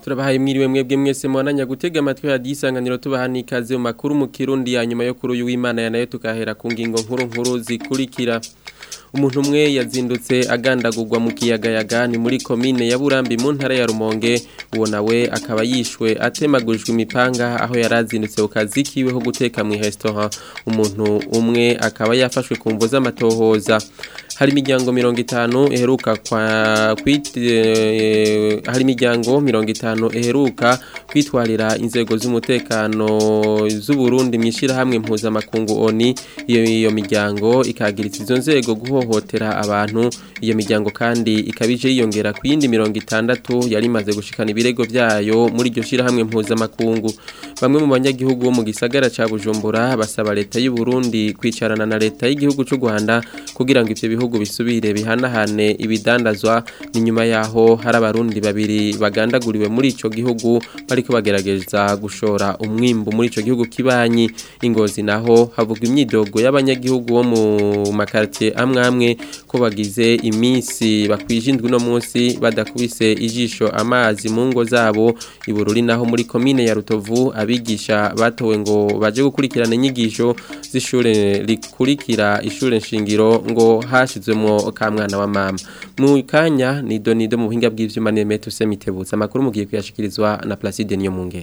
turabahaye mwiriwe mwebwe mwese mwananya gutega amatwi ya disanganiro tubaha nikaze mu makuru mu kirundi ya nyuma yo kuri uyu w'Imana ya nayo tukahera ku ngingo nkuru nkuru zikurikira umuntu umwe yazindutse agandagurwa mu kiyagayaga ni muri komine ya Burambi mu ntara ya Rumonge uwo nawe akaba yishwe atemagujwe imipanga aho yarazindutse ukazi kiwe ho guteka mu restaurant umuntu umwe akaba yafashwe ku mvo z'amatohoza hari imiryango mirongo itanu iheruka kwa kwite hari imiryango mirongo itanu iheruka kwitwarira inzego z'umutekano z'u Burundi mwishira hamwe mpuzamakungu ONI iyo iyo miryango ikagiritsa izo nzego guhohotera abantu iyo miryango kandi ikabije yiyongera ku yindi mirongo itandatu yari imaze gushikana ibirego byayo muri iryo shira hamwe mpuzamakungu bamwe mu banyagihugu bo mu gisagara ca Bujumbura basaba leta y'u Burundi kwicarana na leta y'igihugu c'u Rwanda kugira ngo ivyo bihugu bisubire bihanahane ibidandazwa ni nyuma yaho hari abarundi babiri bagandaguriwe muri ico gihugu bariko bagerageza gushora umwimbu muri ico gihugu kibanyi ingozi naho havugwa imyidogo y'abanyagihugu bo mu makartie amwe amwe ko bagize iminsi bakwije indwi no munsi badakubise ijisho amazi mu ngo zabo ibururi naho muri komine ya Rutovu abigisha batowe ngo baje gukurikirana inyigisho z'ishure rikurikira ishure nshingiro ngo hashizwemo ka mwana wa mama mu kanya ni donido mu buhinga bw'ivyuma ne meto semitebutsa amakuru mugiye kuyashikirizwa na Placide niyo mungere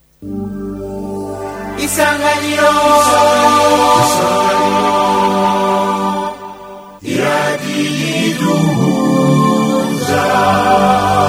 Isanganiro Iradiyiduhuza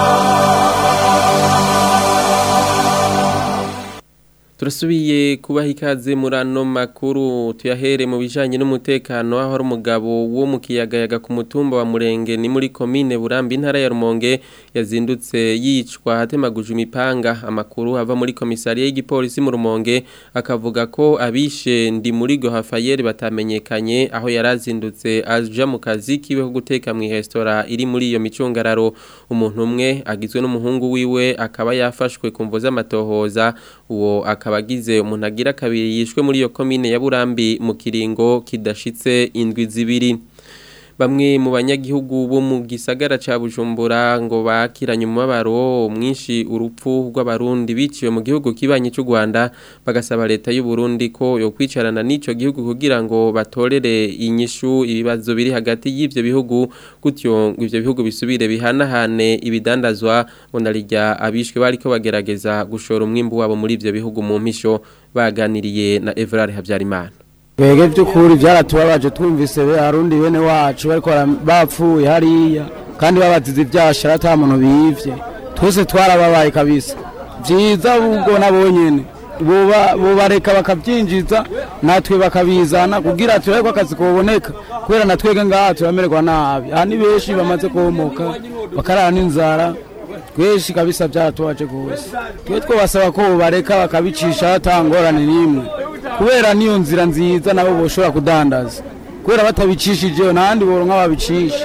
Turasubiye kubaha ikaze muri ano makuru tuyahere mu bijanye n'umutekano aho ari umugabo wo mu kiyagayaga ku mutumba wa Murenge ni muri komine Burambi intara ya Rumonge yazindutse yicwa hatemaguje imipanga amakuru ava muri komisariya y'igipolisi mu Rumonge akavuga ko abishe ndi muri go Hafayeri batamenyekanye aho yarazindutse aja mu kazi kiwe ko guteka mu restaurant iri muri iyo micungararo umuntu umwe agizwe n'umuhungu wiwe akaba yafashwe ku mvo z'amatohoza uwo akaba agize umuntu agira kabiri yishwe muri iyo komine ya Burambi mu kiringo kidashitse indwi zibiri bamwe mu banyagihugu bo mu gisagara ca Bujumbura ngo bakiranye umubabaro mwinshi urupfu rw'abarundi biciwe mu gihugu kibanye cy'u Rwanda bagasaba leta y'u Burundi ko yo kwicarana n'ico gihugu kugira ngo batorere inyishu ibibazo biri hagati y'ivyo bihugu gutyo ngo ivyo bihugu bisubire bihanahane ibidandazwa ngo narijya abishwe bariko bagerageza gushora umwimbu wabo muri ivyo bihugu mu mpisho baganiriye na Evrard Habyarimana Bege by'ukuri byaratubabaje twumvise be harundi bene wacu bariko bapfuye hariya kandi babazize ibyashara ata muntu bivye twese twarababaye kabisa vyiza ubwo nabonyene boba bobareka bakabyinjiza natwe bakabizana kugira tureko akazi kuboneka kubera natwege ngaha turamererwa nabi aha ni benshi bamaze komoka bakarara n'inzara twinshi kabisa byaratubaje gose twe twabasaba ko bobareka bakabicisha hatangorane n'imwe kubera niyo nzira nziza nabo boshobora kudandaza kubera batabicishije nahandi boronka babicisha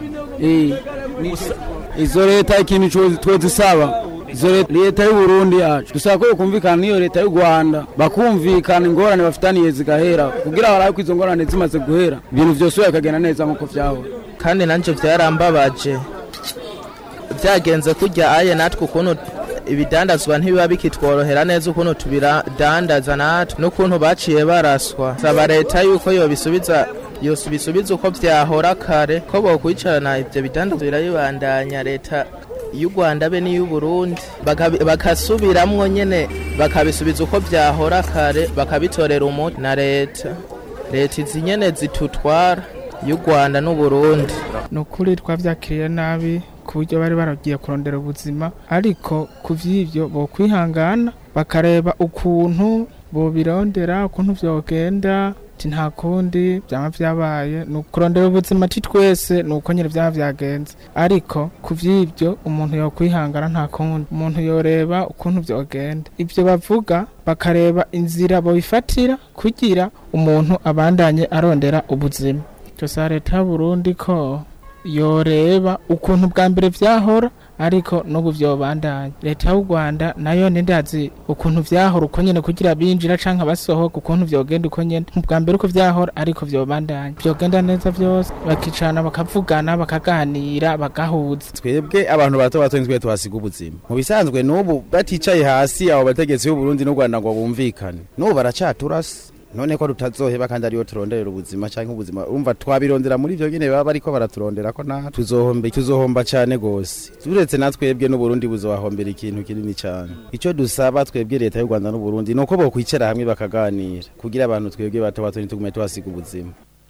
izo leta ikintu twezisaba izo leta y'u Burundi yacu dusaba ko yokumvikana n'iyo leta y'u Rwanda bakumvikana ingorane bafitaniye zigahera kugira barabe ko izo ngorane zimaze guhera ibintu vyose bikagenda neza nk'uko vyahora kandi nanje vyarambabaje vyagenze kurya aye natwe ukuntu ibidandazwa ntibiba bikitworohera neza ukuntu tubidandaza natwe n'ukuntu baciye baraswa saba leta yuko yobisubiza yosubisubiza uko vyahora kare ko bokwicarana ivyo bidandazwa birabibandanya leta y'u Rwanda be n'iy'u Burundi bakasubiramwo nyene bakabisubiza uko vyahora kare bakabitorera umuti na leta leta izi nyene zitutwara y'u Rwanda n'u Burundi nukuri twavyakiriye nabi ku buryo bari baragiye kurondera ubuzima ariko ku vy'ivyo bo kwihangana bakareba ukuntu bobirondera ukuntu vyogenda ati nta kundi byaba vyabaye ni ukurondera ubuzima ati twese ni uko nyine byaba vyagenze ariko ku vy'ivyo umuntu yokwihangana nta kundi umuntu yoreba ukuntu vyogenda ivyo bavuga bakareba inzira bobifatira kugira umuntu abandanye arondera ubuzima gusa leta y'uburundi ko yoreba ukuntu bwa mbere vyahora ariko n'ubu vyobandanya leta y'u Rwanda nayo nindazi ukuntu vyahora uko nyene kugira binjira canke basohoka ukuntu vyogenda uko nyene bwa mbere uko vyahora ariko vyobandanya vyogenda neza vyose bakicana bakavugana bakaganira bagahuza twebwe abantu bato bato nitwe tuhasiga ubuzima mu bisanzwe n'ubu baticaye hasi abo bategetsi b'u Burundi n'u Rwanda ngo bumvikane n'ubu baracaturasa none ko tutazoheba kandi ariyo turonderera ubuzima cyangwa ubuzima umva twabirondera muri ivyo nyene baba bariko baraturondera ko na tuzohomba tuzohomba cane gose turetse natwebwe n'u Burundi buzobahombera ikintu kinini cane ico dusaba twebwe leta y'u Rwanda n'u Burundi nuko bokwicara hamwe bakaganira kugira abantu twebwe bato bato ntitugume tuhasiga ubuzima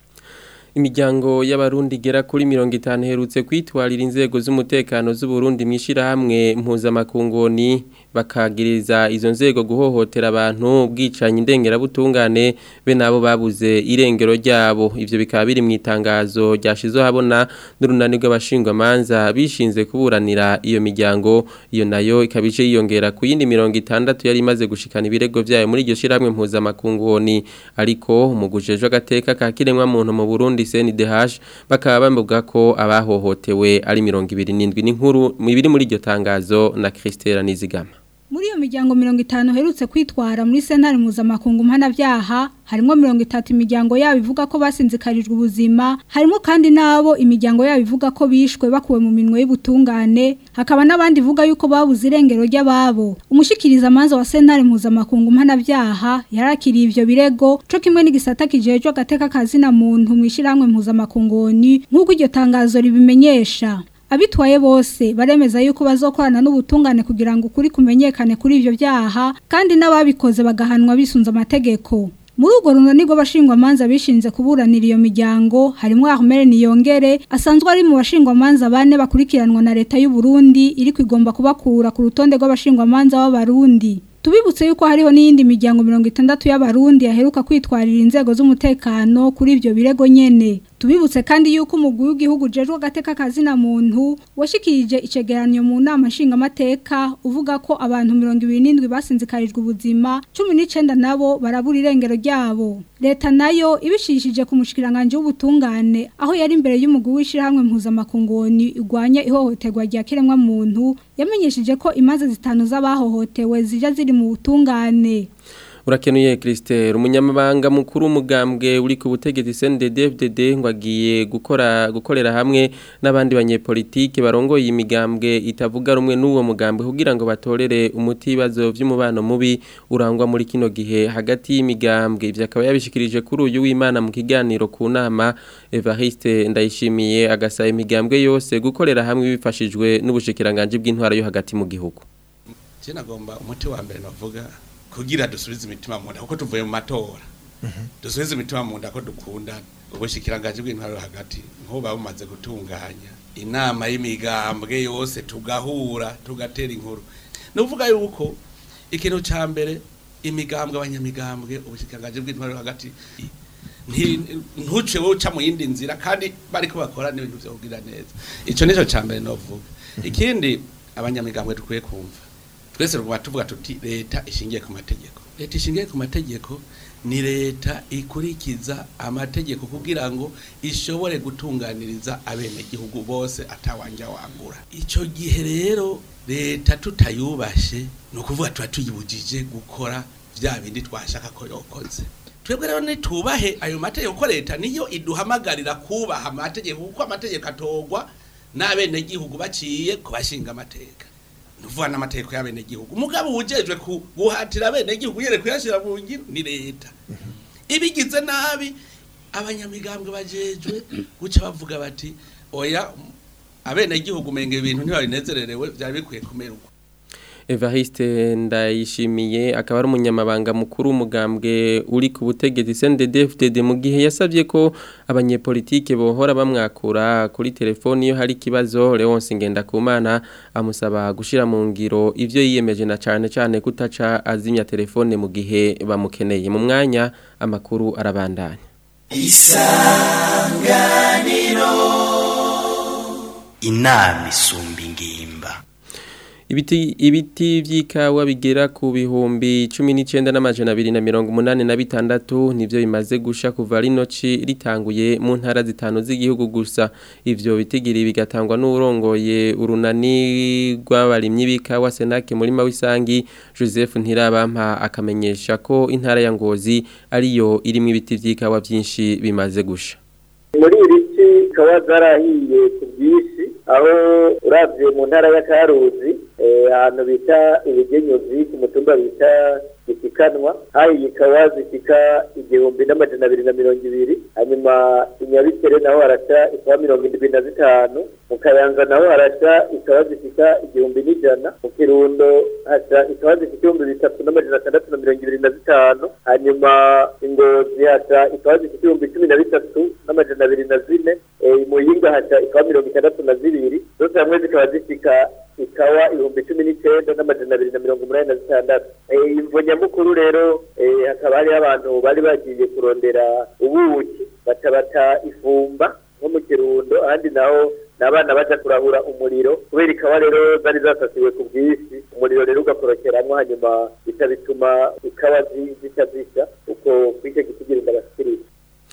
imiryango y'abarundi igera kuri mirongo itanu iherutse kwitwarira inzego z'umutekano z'uburundi mu ishyirahamwe mpuzamakungoni bakagiriza izo nzego guhohotera abantu bwicanyi indengerabutungane be nabo babuze irengero ryabo ivyo bikaba biri mu itangazo ryashizwe habona n'urunani rw'abashingwamanza bishinze kuburanira iyo miryango iyo nayo ikaba ije yiyongera ku yindi mirongo itandatu yari imaze gushikana ibirego vyayo muri iryo shyirahamwe mpuzamakungoni ariko umugujejwe agateka ka kiremwa muntu mu Burundi CNDH bakaba bavuga ko abahohotewe ari 27 n'inkuru ibiri muri iryo tangazo na Christelle Nizigama muri iyo miryango mirongo itanu herutse kwitwara muri sentare mpuzamakungu mpanabyaha harimo mirongo itatu imiryango yabo ivuga ko basinzikarijwe ubuzima harimo kandi n'abo imiryango yabo ivuga ko bishwe bakuwe mu minwe y'ubutungane hakaba n'abandi ivuga yuko babuze irengero ry'ababo umushikiriza amanza wa sentare mpuzamakungu mpanabyaha yarakiriye ivyo birego co kimwe n'igisata kijejwe agateka kazina muntu mu ishyirahamwe mpuzamakungoni nk'uko iryo tangazo ribimenyesha abitwaye bose baremeza yuko bazokorana n'ubutungane kugira ngo ukuri kumenyekane kuri ivyo byaha kandi n'ababikoze bagahanwa bisunze amategeko muri urwo runani rw'abashingwamanza bishinze kuburanira iyo miryango harimo Ahmed Niyongere asanzwe ari mu bashingwamanza bane bakurikiranwa na leta y'u Burundi iri kwigomba kubakura ku rutonde rw'abashingwamanza b'abarundi tubibutse yuko hariho n'iyindi miryango mirongo itandatu y'abarundi yaheruka kwitwarira inzego z'umutekano kuri ivyo birego nyene tubibutse kandi yuko umugwi w'igihugu jejwe agateka kazina muntu washikirije icegeranyo mu nama nshingamateka uvuga ko abantu mirongo ibiri n'indwi basinzikarijwe ubuzima cumi n'icenda nabo barabura irengero ryabo leta nayo ibishishije ku mushikiranganje w'ubutungane aho yari imbere y'umugwi w'ishirahamwe mpuzamakungoni igwanya ihohoterwa rya kiremwa muntu yamenyesheje ko imanza zitanu z'abahohotewe zija ziri mu butungane urakenuye Christelle umunyamabanga mukuru umugambwe uri ku butegetsi CNDD-FDD ngo agiye gukora gukorera hamwe n'abandi banyepolitike barongoye imigambwe itavuga rumwe n'uwo mugambwe kugira ngo batorere umuti ibibazo by'umubano mubi urangwa muri kino gihe hagati y'imigambwe ivyo akaba yabishikirije kuri uyu w'Imana mu kiganiro ku nama Evariste ndayishimiye agasaba imigambwe yose gukorera hamwe bifashijwe n'ubushikiranganje bw'intwara yo hagati mu gihugu Je nagomba umuti wa mbere navuga kugira dusubize imitima mu nda kuko tuvuye mu matora dusubize imitima mu nda ko dukunda ubushikiranganje bw'intwaro hagati nkuba bumaze gutunganya inama y'imigambwe yose tugahura tugatera inkuru nuvuga yuko ikintu ca mbere imigambwe abanyamigambwe ubushikiranganje bw'intwaro hagati ntuce wowe uca mu yindi nzira kandi bariko bakora n'ibintu vyo kugira neza ico nico ca mbere novuga ikindi abanyamigambwe dukwiye kumva twese rwa tuvuga tuti leta ishingiye ku mategeko leta ishingiye ku mategeko ni leta ikurikiza amategeko kugira ngo ishobore gutunganiriza abenegihugu bose atawanja wangura icyo gihe rero leta tutayubashe ni ukuvuga tuba tuyibujije gukora bya bindi twashaka ko yokoze twebwe rero nitubahe ayo mategeko ko leta niyo iduhamagarira kubaha amategeko kuko amategeko atogwa n'abenegihugu baciye ku bashinga amateka nuvuga n'amategeko y'abenegihugu umugabo wujejwe guhatira abenegihugu yere kuyashira mu ngiro ni leta ibigize nabi abanyamigambwe bajejwe guca bavuga bati oya abenegihugu menge ibintu ntibabinezererewe byari bikwiye kumerwa Evariste ndayishimiye akaba ari umunyamabanga mukuru umugambwe uri ku butegetsi CNDD-FDD mu gihe yasabye ko abanyepolitike bohora bamwakura kuri telefoni iyo hari ikibazo Leonce Ngendakumana amusaba gushira mu ngiro ivyo yiyemeje na cane cane kutaca azimya telefone mu gihe bamukeneye mu mwanya amakuru arabandanya Isanganiro inama isumba ingimba ibiti ibiti vy'ikawa bigera ku bihumbi 19 n'amajana 286 nivyo bimaze gusha kuva rinoci ritanguye mu ntara zitanu z'igihugu gusa ivyo bitigiri bigatangwa n'urongoye urunani rw'abarimyi b'ikawa Senake muri Mawisangi Joseph Ntirabampa akamenyesha ko intara ya Ngozi ariyo irimo ibiti vy'ikawa byinshi bimaze gusha muri iri ci ikaba zarahiye ku bwinshi aho urabye mu ntara ya karuzi ahantu bita ibigenyuzi ku mutumba bita isikanwa hahiye ikawa zishyika igihumbi n'amajana abiri na mirongo ibiri hanyuma inyabikere naho harasha ikawa mirongo irindwi na zitanu mu kayanza naho harasha ikawa zishyika igihumbi n'ijana mu kirundo hasha ikawa zishyika ibihumbi bitatu n'amajana atandatu na mirongo ibiri na zitanu hanyuma ingozi hasha ikawa zishyika ibihumbi cumi na bitatu n'amajana abiri na zine imuyinga hasha ikawa mirongo itandatu na zibiri zose hamwe zikaba zishyika ikawa ibihumbi cumi n'icyenda n'amajana abiri na mirongo umunani na zitandatu imvo nyamukuru rero hakaba hariho abantu bari bagiye kurondera ubuki batabata ifumba nko mu kirundo ahandi naho ni abana baja kurahura umuriro kubera ikawa rero zari zasasiwe ku bwinshi umuriro rero ugakorokeramo hanyuma bica bituma ikawa zica zisha uko kw'icyo gitigirinda abashikiriza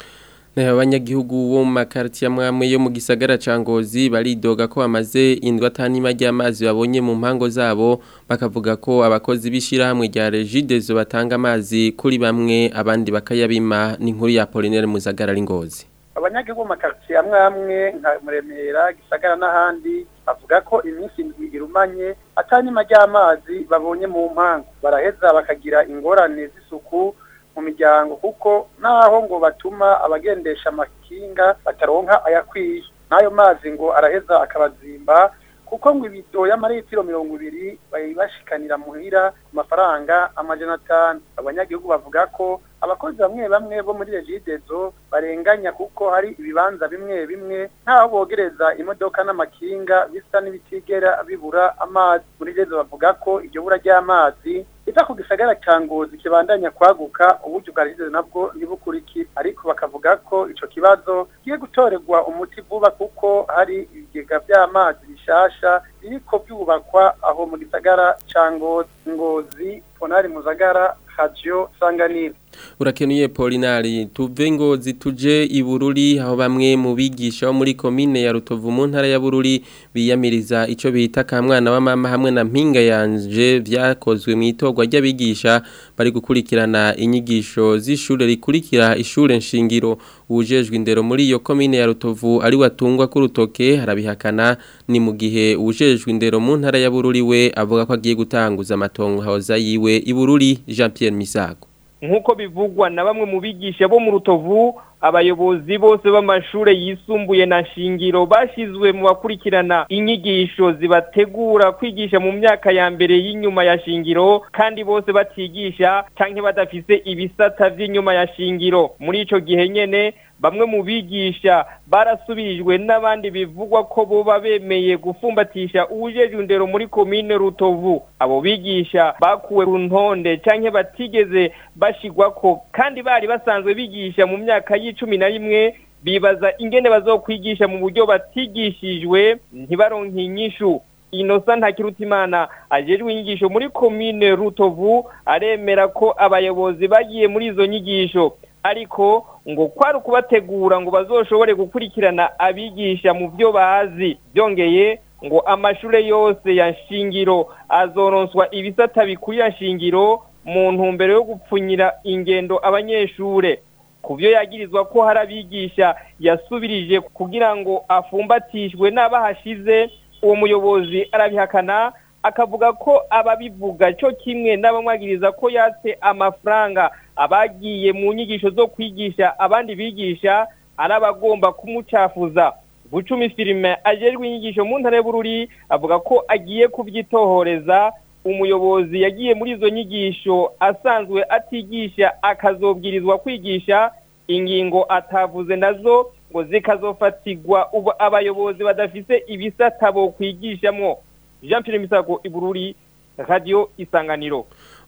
abanyagihugu bo mu makaritiye amwe yo mu gisagara ca Ngozi baridoga ko bamaze indwi atanima ry'amazi babonye mu mpango zabo bakavuga ko abakozi b'ishirahamwe rya Regidezo batanga amazi kuri bamwe abandi bakayabima n'inkuru ya Apollinaire Muzagara Ngozi abanyagihugu mu makaritiye amwe amwe nka Muremera Gisagara n'ahandi bavuga ko iminsi indwi irumanye atanima ry'amazi babonye mu mpango baraheza bakagira ingorane z'isuku mu miryango kuko naho ngo batuma abagendesha amakinga bataronka ayakwiye n'ayo mazi ngo araheza akabazimba kuko ngo ibido y'amaritiro mirongo ibiri bayibashikanira muhira ku mafaranga amajana atanu abanyagihugu bavuga ko abakozi bamwe bamwe bo muri regidezo barenganya kuko hari ibibanza bimwe bimwe ntaho bogereza imodoka n'amakinga bisa n'ibitigera bibura amazi muri regidezo bavuga ko iryo bura ry'amazi iza ku gisagara ca ngozi kibandanya kwaguka uburyo bwa regidezo nabwo ntibukurikira ariko bakavuga ko ico kibazo kigiye gutorerwa umuti vuba kuko hari ibigega vy'amazi bishasha biriko byubakwa aho mu gisagara ca ngozi ngozi ponari muzagara radio sanganiro urakenuye Polinari tuve ngozi tuje ibururi aho bamwe mu bigisha bo muri komine ya Rutovu mu ntara ya Bururi biyamiriza ico bita kamwana wa mama hamwe na mpinga yanje vyakozwe mu itogwa ry'abigisha bari gukurikirana inyigisho z'ishure rikurikira ishure nshingiro ujejwe indero muri iyo komine ya Rutovu ari watungwa ku rutoke harabihakana ni mu gihe ujejwe indero mu ntara ya Bururi we avuga ko agiye gutanguza amatongo haoza yiwe ibururi Jean Pierre Misago nk'uko bivugwa na bamwe mu bigisha bo mu rutovu abayobozi bose b'amashure yisumbuye na shingiro bashizwe mu bakurikirana inyigisho zibategura kwigisha mu myaka ya mbere y'inyuma ya shingiro kandi bose batigisha canke badafise ibisata vy'inyuma ya shingiro muri ico gihe nyene bamwe mu bigisha barasubirijwe n'abandi bivugwa ko boba bemeye gufumbatisha ubujejwe indero muri komine rutovu abo bigisha bakuwe ku ntonde canke batigeze bashigwako kandi bari basanzwe bigisha mu myaka y'icumi na rimwe bibaza ingene bazokwigisha mu buryo batigishijwe ntibaronke inyishu inosa ntakirutimana ajejwe inyigisho muri komine rutovu aremera ko abayobozi bagiye muri izo nyigisho ariko ngo kwari ukubategura ngo bazoshobore gukurikirana abigisha mu byo bazi byongeye ngo amashure yose ya shingiro azoronswa ibisata bikurira shingiro mu ntumbero yo gupfunyira ingendo abanyeshure ku byo yagirizwa ko hari abigisha yasubirije kugira ngo afumbatishwe n'abahashize uwo muyobozi arabihakana akavuga ko ababivuga cyo kimwe n'abamwagiriza ko yatse amafaranga abagiye mu nyigisho zo kwigisha abandi bigisha ari abagomba kumucafuza bucumi filime ajejwe inyigisho mu ntara y'ubururi avuga ko agiye kubyitohoreza umuyobozi yagiye muri izo nyigisho asanzwe atigisha akazobwirizwa kwigisha ingingo atavuze nazo ngo zikazofatirwa ubu abayobozi badafise ibisata bo kwigishamo jean pierre misago ibururi radio isanganiro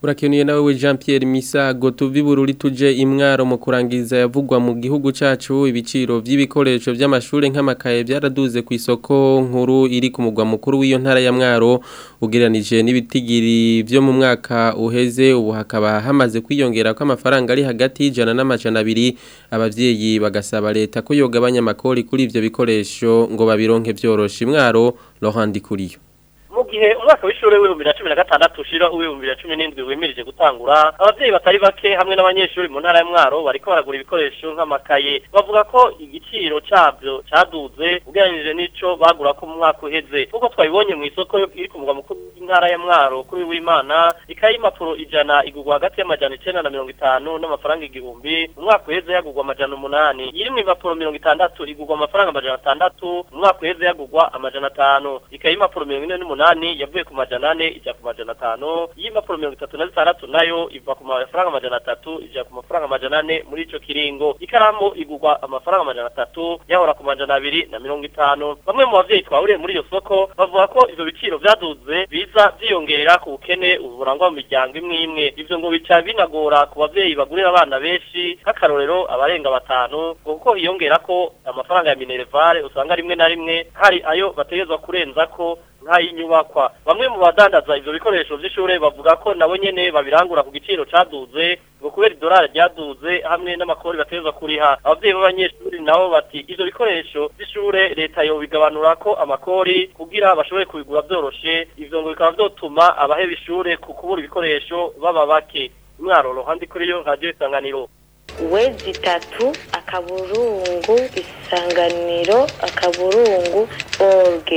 urakenuye nawe Jean Pierre Misago tuvi bururi tuje imwaro mu kurangiza yavugwa mu gihugu cacu ibiciro vy'ibikoresho vy'amashure nk'amakaye byaraduze ku isoko nkuru iri ku mugwa mukuru w'iyo ntara ya mwaro ugereranije n'ibitigiri vyo mu mwaka uheze ubu hakaba hamaze kwiyongera ko amafaranga ari hagati y'ijana n'amajana abiri abavyeyi bagasaba leta ko yogabanya amakori kuri ivyo bikoresho ngo babironke vyoroshe imwaro Laurent Dikuriyo mu gihe umwaka w'ishuri w'ibihumbi na cumi na gatandatu ushira uw'ibihumbi na cumi n'indwi wimirije gutangura abavyeyi batari bake hamwe n'abanyeshuri mu ntara ya mwaro bariko baragura ibikoresho nk'amakaye bavuga ko igiciro cabyo caduze ugereranije n'ico bagura ko mu mwaka uheze nk'uko twabibonye mu isoko iri ku mugwa mukuru w'intara ya mwaro kuri w'imana ikaye y'impapuro ijana igurwa hagati y'amajana icenda na mirongo itanu n'amafaranga igihumbi mu mwaka uheze yagurwa amajana umunani iri mu impapuro mirongo itandatu igurwa amafaranga amajana atandatu mu mwaka uheze yagurwa amajana atanu ikaye y'impapuro mirongo ine n'umunani umunani yavuye ku majana ane ija ku majana atanu y'impapuro mirongo itatu na zitandatu nayo iva ku mafaranga amajana atatu ija ku mafaranga amajana ane muri ico kiringo ikaramu igurwa amafaranga amajana atatu yahora ku majana abiri na mirongo itanu bamwe mu bavyeyi twahuriye muri iyo soko bavuga ko ivyo biciro vyaduze biza vyiyongera ku bukene ubu burangwa mu miryango imwe imwe ivyo ngo bica binagora ku bavyeyi bagurira abana benshi nk'akarorero abarenga batanu ngo kuko hiyongera ko amafaranga ya minerevare usanga rimwe na rimwe hari ayo bategerezwa kurenza ko nk'ay'inyubakwa bamwe mu badandaza ivyo bikoresho vy'ishure bavuga ko nabo nyene babirangura ku giciro caduze ngo kubera idolari ryaduze hamwe n'amakori bategerezwa kuriha abavyeyi b'abanyeshuri nabo bati ivyo bikoresho vy'ishure leta yobigabanura ko amakori kugira bashobore kubigura vyoroshe ivyo ngo bikaba vyotuma abaheba ishure ku kubura ibikoresho baba bake mwaro rohandi kuri yo radio isanganiro wezi itatu akaburungu isanganiro akaburungu orge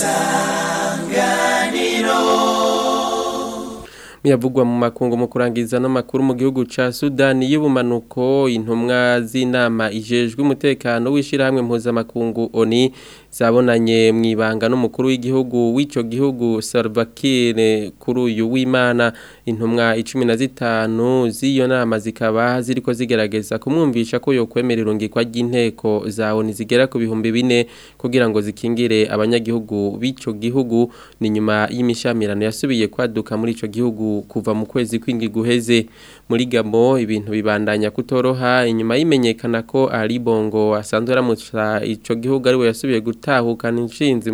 isanganiro miyavugwa mu makungu mu kurangiza n'amakuru mu gihugu ca Sudani y'ubumanuko intumwa z'inama ijejwe umutekano w'ishirahamwe mpuzamakungu ONI zabonanye mu ibanga n'umukuru w'igihugu w'ico gihugu Salva Kiir kuri uyu w'Imana intumwa 15 z'iyo nama zikaba ziriko zigerageza kumwumvisha ko yo kwemerera urungikwa ry'inteko za ONI zigera ku bihumbi bine kugira ngo zikingire abanyagihugu b'ico gihugu ni nyuma y'imishamirano yasubiye kwaduka muri ico gihugu kuva mu kwezi kw'indwi guheze muri Gabo ibintu bibandanya kutoroha inyuma yimenyekana ko Ali Bongo asanzwe aramutsa ico gihugu ari we yasubiye gutahukana inshinzi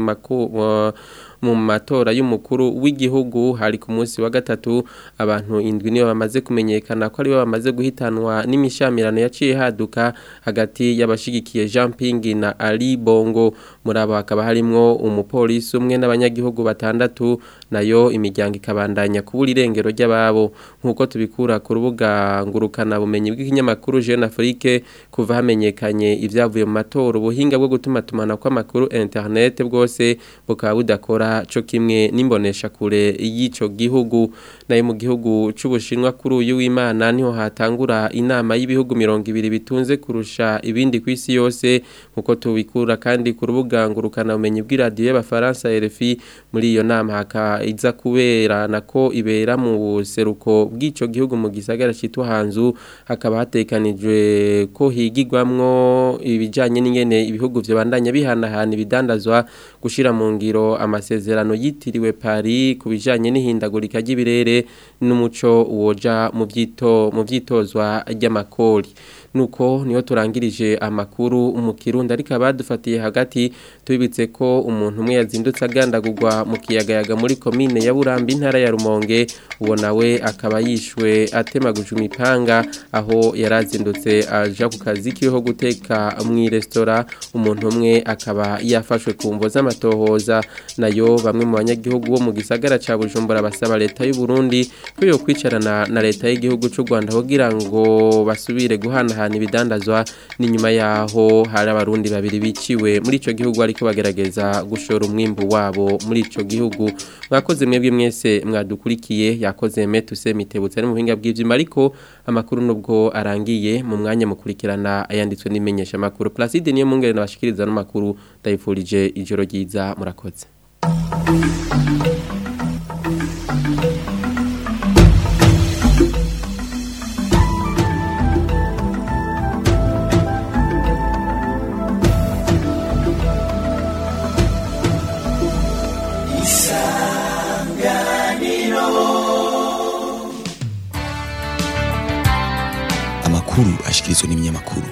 mu matora y'umukuru w'igihugu hari ku munsi wa gatatu abantu indwi niyo bamaze kumenyekana ko ari bo bamaze guhitanwa n'imishamirano yaciye haduka hagati y'abashigikiye Jean Ping na Ali Bongo muri abo hakaba harimwo umupolisi umwe n'abanyagihugu batandatu nayo imiryango ikabandanya kubura irengero ry'ababo nk'uko tubikura ku rubuga ngurukana bumenyi bw'ikinyamakuru Jeune Afrique kuva hamenyekanye ibyavuye mu matora ubuhinga bwo gutuma tumana kw'amakuru internet bwose bukaba budakora co kimwe n'imbonesha kure y'ico gihugu nayo mu gihugu c'ubushinwa kuri uyu w'Imana niho hatangura inama y'ibihugu 200 bitunze kurusha ibindi kw'isi yose nkuko tubikura kandi ku rubuga ngurukana bumenyi bw'iradio y'abafaransa RFI muri iyo nama haka iza kubera nako ibera mu buseruko bw'ico gihugu mu gisagara citwa Hanzu hakaba hatekanijwe ko higigwamwo ibijanye n'ingene ibihugu vyo bandanya bihanahana ibidandazwa gushira mu ngiro amasezerano yitiriwe Paris ku bijanye n'ihindagurika ry'ibirere n'umuco woja mu vyito mu vyitozwa ry'amakori nuko niyo turangirije amakuru mu kirundi ariko abadufatiye hagati tubibitse ko umuntu umwe yazindutse agandagurwa mu kiyagayaga muri komine ya Burambi intara ya Rumonge uwo nawe akaba yishwe atemaguje imipanga aho yarazindutse aja ku kazi kiho guteka mu restaurant umuntu umwe akaba yafashwe ku mvo z'amatohoza nayo bamwe mu banyagihugu bo mu gisagara ca Bujumbura basaba leta y'u Burundi ko yo kwicarana na leta y'igihugu c'u Rwanda kugira ngo basubire guhana ahantu ibidandazwa n'inyuma yaho hari abarundi babiri biciwe muri ico gihugu ariko bagerageza gushora umwimbu wabo muri ico gihugu mwakoze mwebwe mwese mwadukurikiye yakoze metuse mitebutse ari mu buhinga bw'ivyuma ariko amakuru nubwo arangiye mu mwanya mukurikirana ayanditswe n'imenyesha makuru Placide niyo mungere nabashikiriza no makuru ndayifurije ijoro ryiza murakoze amakuru ashikirizwa n'ibinyamakuru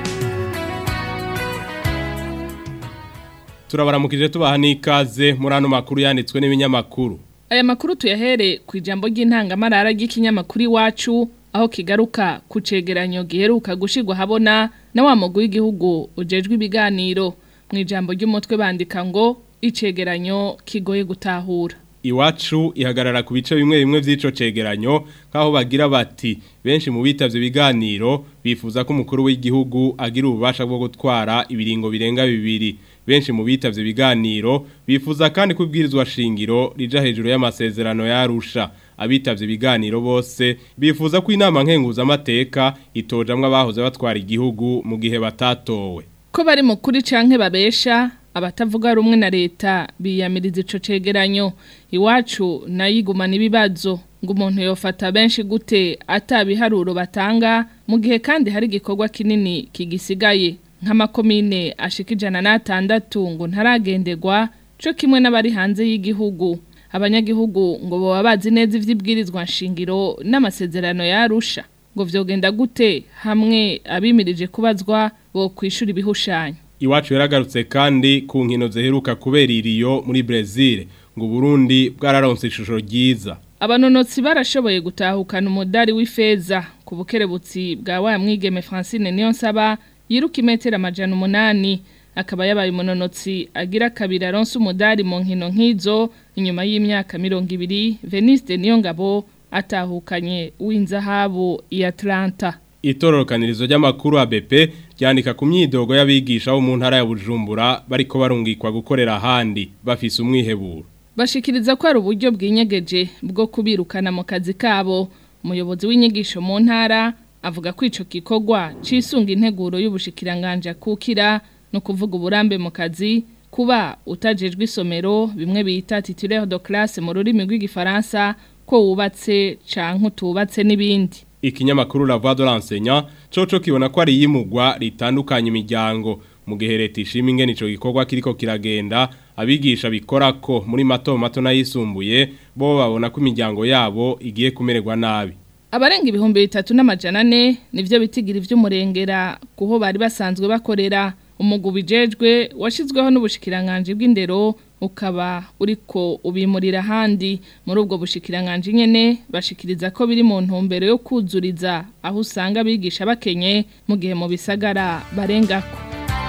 turabaramukije tubaha n'ikaze muri ano makuru yanditswe n'ibinyamakuru aya makuru tuyahere ku ijambo ry'intangamarara ry'ikinyamakuru iwacu aho kigaruka ku cegeranyo giheruka gushirwa habona na wa mugwi w'igihugu ujejwe ibiganiro mu ijambo ry'umutwe bandika ngo icegeranyo kigoye gutahura iwacu ihagarara ku bice bimwe bimwe by'ico cegeranyo nk'aho bagira bati benshi mu bitavye ibiganiro bifuza ko umukuru w'igihugu agira ububasha bwo gutwara ibiringo birenga bibiri benshi mu bitavye ibiganiro bifuza kandi kubwirizwa shingiro rija hejuru y'amasezerano yarusha abitavye ibiganiro bose bifuza ko inama nkenguza amateka itojamwe abahoze batwara igihugu mu gihe batatowe ko bari mu kuri canke babesha abatavuga rumwe na leta biyamiriza ico cegeranyo iwacu nayigumana ibibazo ngo umuntu yofata benshi gute atabiharuro batanga mu gihe kandi hari igikorwa kinini kigisigaye nk'amakomine ashika ijana n'atandatu ngo ntaragendegwa co kimwe n'abari hanze y'igihugu abanyagihugu ngo baba bazi neza ivy'ibwirizwa nshingiro n'amasezerano yarusha ngo vyogenda gute hamwe abimirije kubazwa bo kwishura ibihushanyo iwacu yaragarutse kandi ku nkino ziheruka kubera iriyo muri Brazil ngo Burundi bwararonse ishusho ryiza abanonotsi barashoboye gutahukana umudari w'ifeza ku bukerebutsi bwa wa mwigeme Francine Niyonsaba yiruka imetero amajana umunani akaba yabaye umunonotsi agira kabiri aronse umudari mu nkino nk'izo inyuma y'imyaka mirongo ibiri Veniste Niyongabo atahukanye w'inzahabu ya Atlanta itororokanirizo ry'amakuru ABP ryandika ku myidogo y'abigisha bo mu ntara ya Bujumbura bariko barungikwa gukorera ahandi bafise umwiheburo bashikiriza ko ari uburyo bw'inyegeje bwo kubirukana mu kazi kabo umuyobozi w'inyigisho mu ntara avuga ko ico gikorwa cisunga integuro y'ubushikiranganje kukira no kuvuga uburambe mu kazi kuba utajejwe isomero bimwe bita titulaire de classe mu rurimi rw'igifaransa ko wubatse canke utubatse n'ibindi ikinyamakuru la voix de l'enseignant coco kibona ko ari yimugwa ritandukanye imiryango mu gihe leta ishima ingene ico gikorwa kiriko kiragenda abigisha bikora ko muri mato mato nayisumbuye bo babona ko imiryango yabo igiye kumererwa nabi abarenga ibihumbi bitatu n'amajana ane nivyo bitigira ivy'umurengera kuho bari basanzwe bakorera umugu bijejwe washizweho n'ubushikiranganje bw'indero ukaba uriko ubimurira handi muri ubwo bushikiranganje nyene bashikiriza ko biri mu ntumbero yo kuzuriza aho usanga bigisha bakenye mu gihe mu bisagara barengako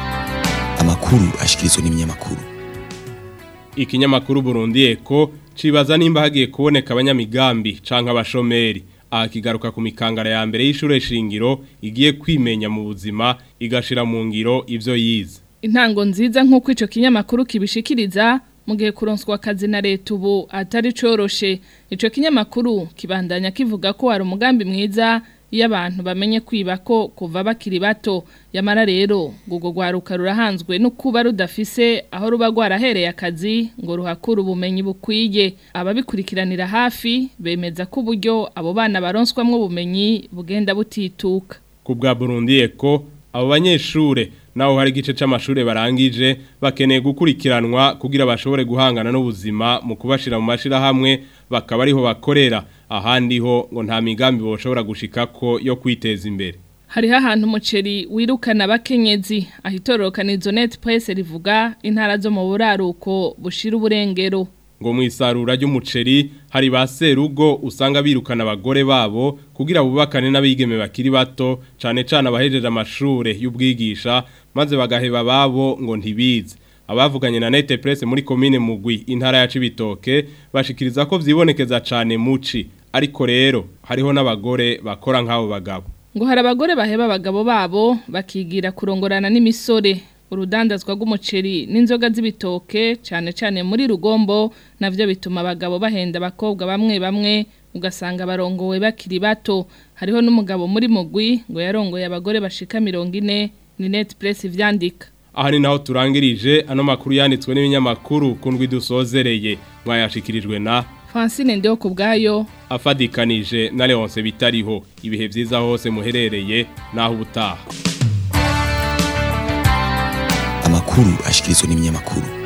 amakuru ashikirizwa n'ibinyamakuru ikinyamakuru Burundi Eko cibaza nimba hagiye kuboneka abanyamigambi canke abashomeri aha kigaruka ku mikangara ya mbere y'ishure shingiro igiye kwimenya mu buzima igashira mu ngiro ivyo yize intango nziza nk'uko ico kinyamakuru kibishikiriza mu gihe kuronswa akazi na leta ubu atari coroshe ico kinyamakuru kibandanya kivuga ko hari umugambi mwiza iyo abantu bamenye kwiba ko kuva bakiri bato yamara rero ngo rwaruka rurahanzwe no kuba rudafise aho ruba rwarahereye akazi ngo ruhakure ubumenyi bukwiye ababikurikiranira hafi bemeza ko uburyo abo bana baronswamwo ubumenyi bugenda butituka ku bwa Burundi Eko abo banyeshure naho hari igice c'amashure barangije bakeneye gukurikiranwa kugira bashobore guhangana n'ubuzima mu kubashira mu mashira hamwe bakaba ariho bakorera ahandi ho ngo nta migambi boshobora gushikako yo kwiteza imbere hariho ahantu umuceri wirukana abakenyezi ahitororokanizo net press rivuga intara zo mu buraruko bushira uburengero ngo mu isarura ry'umuceri hari ba serugo usanga birukana abagore babo kugira bubakane n'abigeme bakiri bato cane cane abahejeje amashure y'ubwigisha maze bagaheba babo ngo ntibize abavuganye na Nete Press muri commune Mugwi intara ya Cibitoke bashikiriza ko vyibonekeza cane muci ariko rero hariho n'abagore bakora nk'abo bagabo ngo hari abagore baheba abagabo babo bakigira kurongorana n'imisore urudandazwa rw'umuceri n'inzoga z'ibitoke cyane cyane muri rugombo navyo bituma abagabo bahenda abakobwa bamwe bamwe ugasanga barongowe bakiri bato hariho n'umugabo muri mugwi ngo yarongoye abagore bashika mirongo ine ni net press ivyandika aha ni naho turangirije ano makuru yanditswe n'ibinyamakuru kundwi dusozereye mwayashikirijwe na Francine ndeho ku bwayo afadikanije na Leonce bitariho ibihe vyiza hose muherereye naho ubutaha amakuru ashikirizwa n'ibinyamakuru